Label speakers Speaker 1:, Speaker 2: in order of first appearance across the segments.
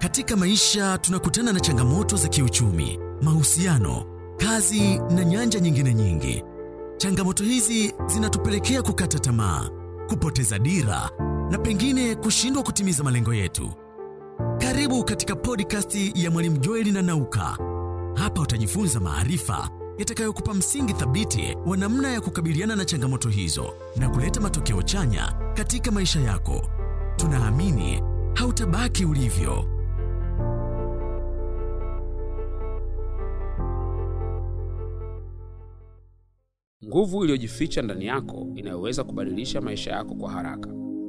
Speaker 1: Katika maisha tunakutana na changamoto za kiuchumi, mahusiano, kazi na nyanja nyingine nyingi. Changamoto hizi zinatupelekea kukata tamaa, kupoteza dira na pengine kushindwa kutimiza malengo yetu. Karibu katika podcast ya Mwalimu Joeli na Nauka. Hapa utajifunza maarifa yatakayokupa msingi thabiti wa namna ya kukabiliana na changamoto hizo na kuleta matokeo chanya katika maisha yako. Tunaamini hautabaki ulivyo.
Speaker 2: Nguvu iliyojificha ndani yako inayoweza kubadilisha maisha yako kwa haraka.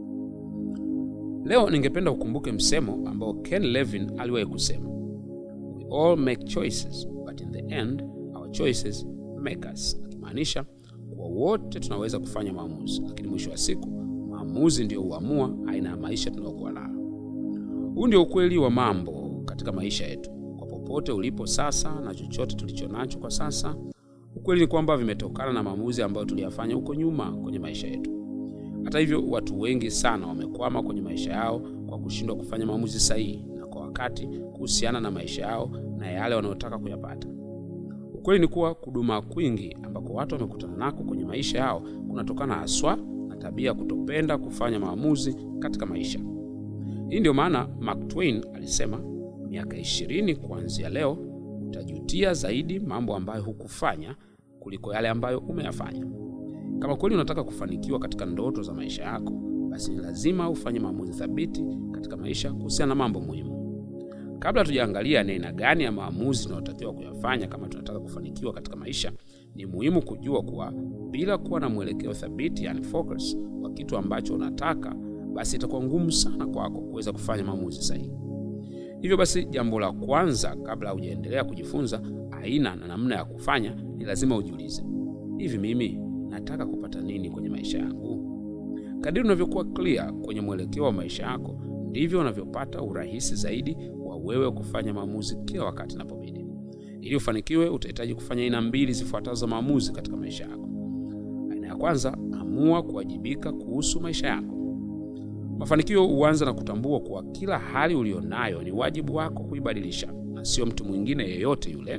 Speaker 2: Leo ningependa ukumbuke msemo ambao Ken Levin aliwahi kusema, we all make choices but in the end our choices make us, akimaanisha kuwa wote tunaweza kufanya maamuzi, lakini mwisho wa siku maamuzi ndiyo huamua aina ya maisha tunayokuwa nayo. Huu ndio ukweli wa mambo katika maisha yetu, kwa popote ulipo sasa na chochote tulicho nacho kwa sasa Ukweli ni kwamba vimetokana na maamuzi ambayo tuliyafanya huko nyuma kwenye maisha yetu. Hata hivyo, watu wengi sana wamekwama kwenye maisha yao kwa kushindwa kufanya maamuzi sahihi na kwa wakati kuhusiana na maisha yao na yale wanayotaka kuyapata. Ukweli ni kuwa kuduma kwingi ambako watu wamekutana nako kwenye maisha yao kunatokana haswa na tabia ya kutopenda kufanya maamuzi katika maisha. Hii ndio maana Mark Twain alisema, miaka ishirini kuanzia leo utajutia zaidi mambo ambayo hukufanya kuliko yale ambayo umeyafanya. Kama kweli unataka kufanikiwa katika ndoto za maisha yako, basi ni lazima ufanye maamuzi thabiti katika maisha kuhusiana na mambo muhimu. Kabla hatujaangalia ni aina gani ya maamuzi tunayotakiwa kuyafanya kama tunataka kufanikiwa katika maisha, ni muhimu kujua kuwa bila kuwa na mwelekeo thabiti, yani focus, wa kitu ambacho unataka, basi itakuwa ngumu sana kwako kuweza kufanya maamuzi sahihi. Hivyo basi, jambo la kwanza kabla hujaendelea kujifunza aina na namna ya kufanya, ni lazima ujiulize, hivi mimi nataka kupata nini kwenye maisha yangu? Kadiri unavyokuwa clear kwenye mwelekeo wa maisha yako, ndivyo unavyopata urahisi zaidi wa wewe kufanya maamuzi kila wakati inapobidi. Ili ufanikiwe, utahitaji kufanya aina mbili zifuatazo za maamuzi katika maisha yako. Aina ya kwanza, amua kuwajibika kuhusu maisha yako. Mafanikio huanza na kutambua kuwa kila hali ulionayo ni wajibu wako kuibadilisha na sio mtu mwingine yeyote yule.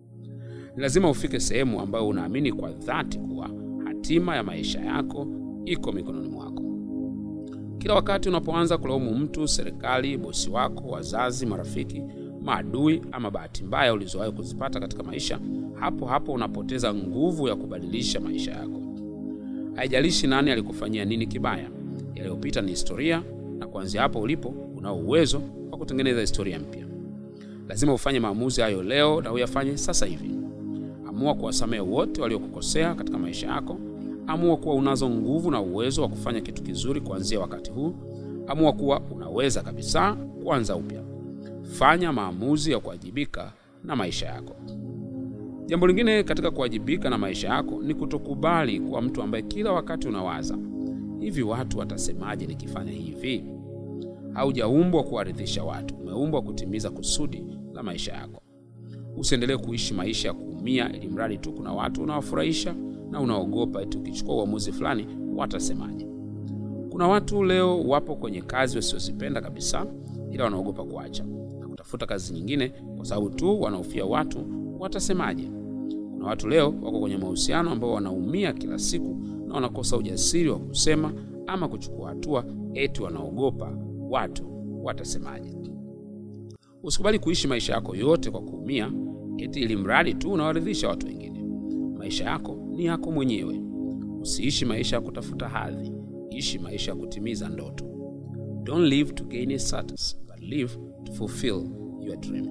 Speaker 2: Ni lazima ufike sehemu ambayo unaamini kwa dhati kuwa hatima ya maisha yako iko mikononi mwako. Kila wakati unapoanza kulaumu mtu, serikali, bosi wako, wazazi, marafiki, maadui ama bahati mbaya ulizowahi kuzipata katika maisha, hapo hapo unapoteza nguvu ya kubadilisha maisha yako. Haijalishi nani alikufanyia nini kibaya, yaliyopita ni historia, na kuanzia hapo ulipo unao uwezo wa kutengeneza historia mpya. Lazima ufanye maamuzi hayo leo na uyafanye sasa hivi. Amua kuwasamehe wote waliokukosea katika maisha yako. Amua kuwa unazo nguvu na uwezo wa kufanya kitu kizuri kuanzia wakati huu. Amua kuwa unaweza kabisa kuanza upya. Fanya maamuzi ya kuwajibika na maisha yako. Jambo lingine katika kuwajibika na maisha yako ni kutokubali kuwa mtu ambaye kila wakati unawaza hivi, watu watasemaje nikifanya hivi? Haujaumbwa kuwaridhisha watu, umeumbwa kutimiza kusudi la maisha yako. Usiendelee kuishi maisha ya kuumia, ili mradi tu kuna watu unawafurahisha na unaogopa eti ukichukua uamuzi fulani watasemaje. Kuna watu leo wapo kwenye kazi wasiozipenda kabisa, ila wanaogopa kuacha na kutafuta kazi nyingine kwa sababu tu wanahofia watu watasemaje. Kuna watu leo wako kwenye mahusiano ambao wanaumia kila siku na wanakosa ujasiri wa kusema ama kuchukua hatua, eti wanaogopa watu watasemaje. Usikubali kuishi maisha yako yote kwa kuumia, eti ili mradi tu unawaridhisha watu wengine. Maisha yako ni yako mwenyewe. Usiishi maisha ya kutafuta hadhi, ishi maisha ya kutimiza ndoto. Don't live to gain a status, but live to fulfill your dream.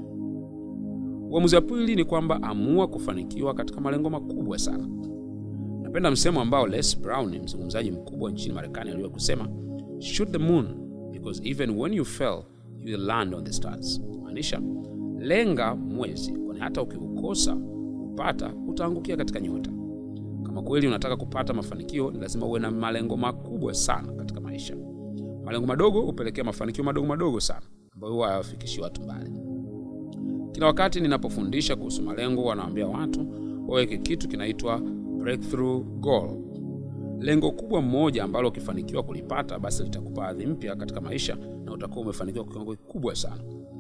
Speaker 2: Uamuzi wa pili ni kwamba amua kufanikiwa katika malengo makubwa sana. Napenda msemo ambao Les Brown, mzungumzaji mkubwa nchini Marekani, aliwahi kusema, shoot the moon because even when you fell you will land on the stars. Maanisha lenga mwezi, kwani hata ukiukosa kupata utaangukia katika nyota. Kama kweli unataka kupata mafanikio, ni lazima uwe na malengo makubwa sana katika maisha. Malengo madogo hupelekea mafanikio madogo madogo sana ambayo huwa hayawafikishi watu mbali. Kila wakati ninapofundisha kuhusu malengo, wanawaambia watu waweke kitu kinaitwa breakthrough goal, lengo kubwa mmoja ambalo ukifanikiwa kulipata, basi litakupa hadhi mpya katika maisha na utakuwa umefanikiwa kwa kiwango kikubwa sana.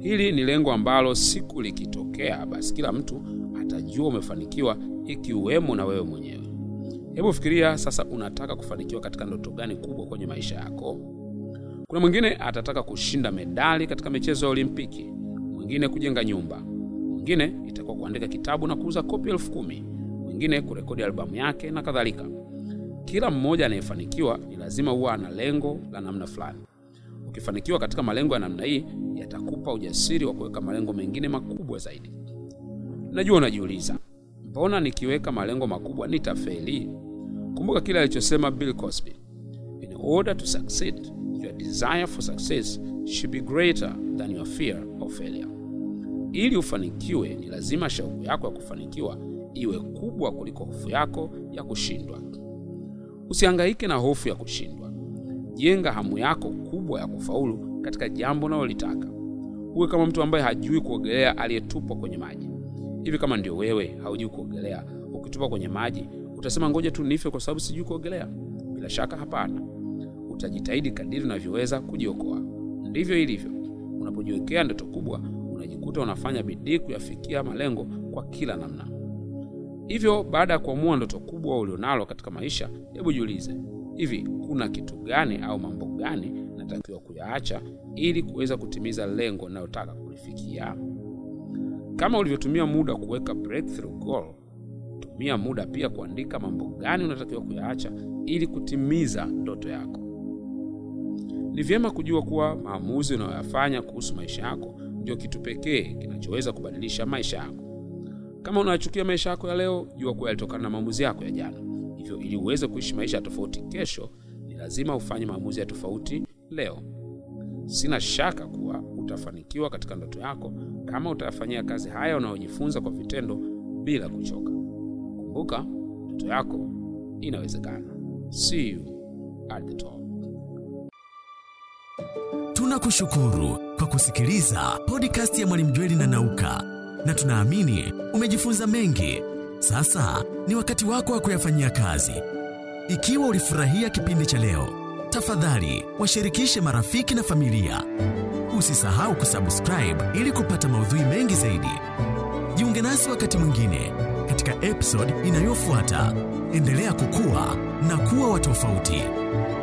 Speaker 2: hili ni lengo ambalo siku likitokea basi kila mtu atajua umefanikiwa ikiwemo na wewe mwenyewe hebu fikiria sasa unataka kufanikiwa katika ndoto gani kubwa kwenye maisha yako kuna mwingine atataka kushinda medali katika michezo ya olimpiki mwingine kujenga nyumba mwingine itakuwa kuandika kitabu na kuuza kopi elfu kumi mwingine kurekodi albamu yake na kadhalika kila mmoja anayefanikiwa ni lazima huwa ana lengo la namna fulani ukifanikiwa katika malengo ya namna hii yatakupa ujasiri wa kuweka malengo mengine makubwa zaidi najua unajiuliza mbona nikiweka malengo makubwa nitafeli kumbuka kile alichosema bill cosby in order to succeed your desire for success should be greater than your fear of failure ili ufanikiwe ni lazima shauku yako ya kufanikiwa iwe kubwa kuliko hofu yako ya kushindwa usihangaike na hofu ya kushindwa jenga hamu yako kubwa ya kufaulu katika jambo unalolitaka uwe kama mtu ambaye hajui kuogelea aliyetupwa kwenye maji hivi kama ndio wewe haujui kuogelea ukitupwa kwenye maji utasema ngoja tu nife kwa sababu sijui kuogelea bila shaka hapana utajitahidi kadiri unavyoweza kujiokoa ndivyo ilivyo unapojiwekea ndoto kubwa unajikuta unafanya bidii kuyafikia malengo kwa kila namna hivyo baada ya kuamua ndoto kubwa ulionalo katika maisha hebu jiulize hivi kuna kitu gani au mambo gani natakiwa kuyaacha ili kuweza kutimiza lengo linalotaka kulifikia kama ulivyotumia muda kuweka breakthrough goal tumia muda pia kuandika mambo gani unatakiwa kuyaacha ili kutimiza ndoto yako ni vyema kujua kuwa maamuzi unayoyafanya kuhusu maisha yako ndio kitu pekee kinachoweza kubadilisha maisha yako kama unayachukia maisha yako ya leo jua kuwa yalitokana na maamuzi yako ya jana hivyo ili uweze kuishi maisha ya tofauti kesho ni lazima ufanye maamuzi ya tofauti leo sina shaka kuwa utafanikiwa katika ndoto yako kama utayafanyia kazi haya unayojifunza kwa vitendo bila kuchoka kumbuka ndoto yako inawezekana see you at the top
Speaker 1: tunakushukuru kwa kusikiliza podcast ya mwalimu jweli na nauka na tunaamini umejifunza mengi sasa ni wakati wako wa kuyafanyia kazi ikiwa ulifurahia kipindi cha leo tafadhali washirikishe marafiki na familia usisahau kusubscribe ili kupata maudhui mengi zaidi jiunge nasi wakati mwingine katika episode inayofuata endelea kukua na kuwa wa tofauti